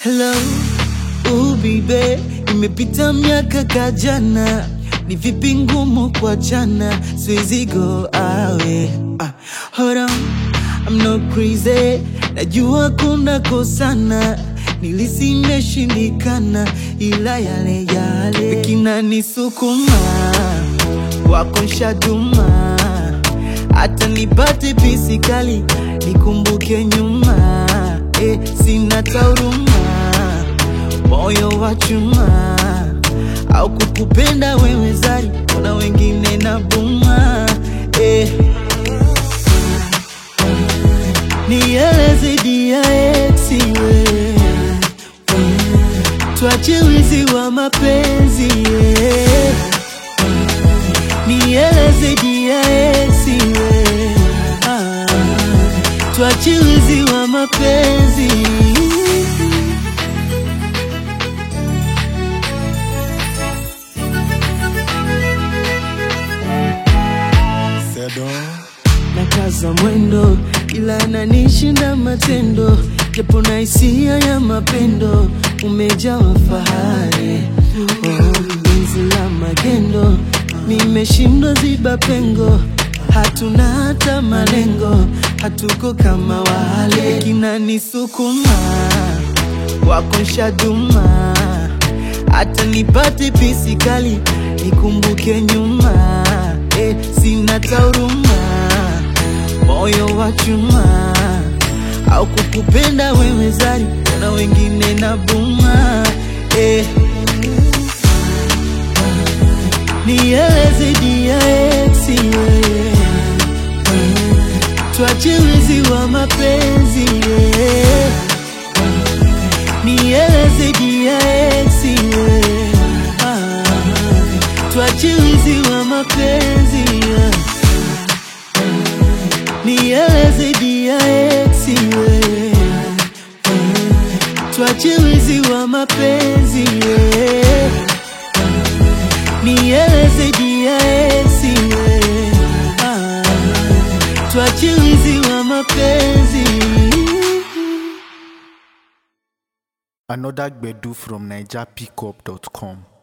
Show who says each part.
Speaker 1: Hello, oh baby, imepita miaka kajana, ni vipi ngumu kwa jana, siwezi go awe. Ah, hold on, I'm not crazy, najua kuna kosana, nilisi imeshindikana, ila yale yale kinanisukuma, wako nshaduma, hata nipate pisi kali, nikumbuke nyuma, eh, sina tauruma moyo wa chuma au kukupenda wewe zari, kuna wengine na buma eh. Nieleze dia eksi we tuache wizi wa mapenzi eh. Nieleze dia eksi we ah. tuache wizi wa mapenzi
Speaker 2: Sedo
Speaker 1: nakaza mwendo ila nanishinda matendo japo na hisia ya mapendo umejawa fahari oh, penzi la magendo nimeshindwa ziba pengo hatuna hata malengo hatuko kama wale kinanisukuma wako nshaduma hata nipate pisi kali nikumbuke nyuma eh, sina tauruma moyo wa chuma au kukupenda wewe zari na wengine na buma eh. Nieleze dia eksi wewe tuache wizi wa mapenzi yeah. Nieleze dia eksi wewe ah. tuache wizi wa mapenzi yeah. Nieleze dia eksi wewe tuache wizi wa mapenzi yeah. Nieleze dia eksi wewe ah. tuache wizi wa mapenzi
Speaker 2: Another Gbedu from NigerPickup.com.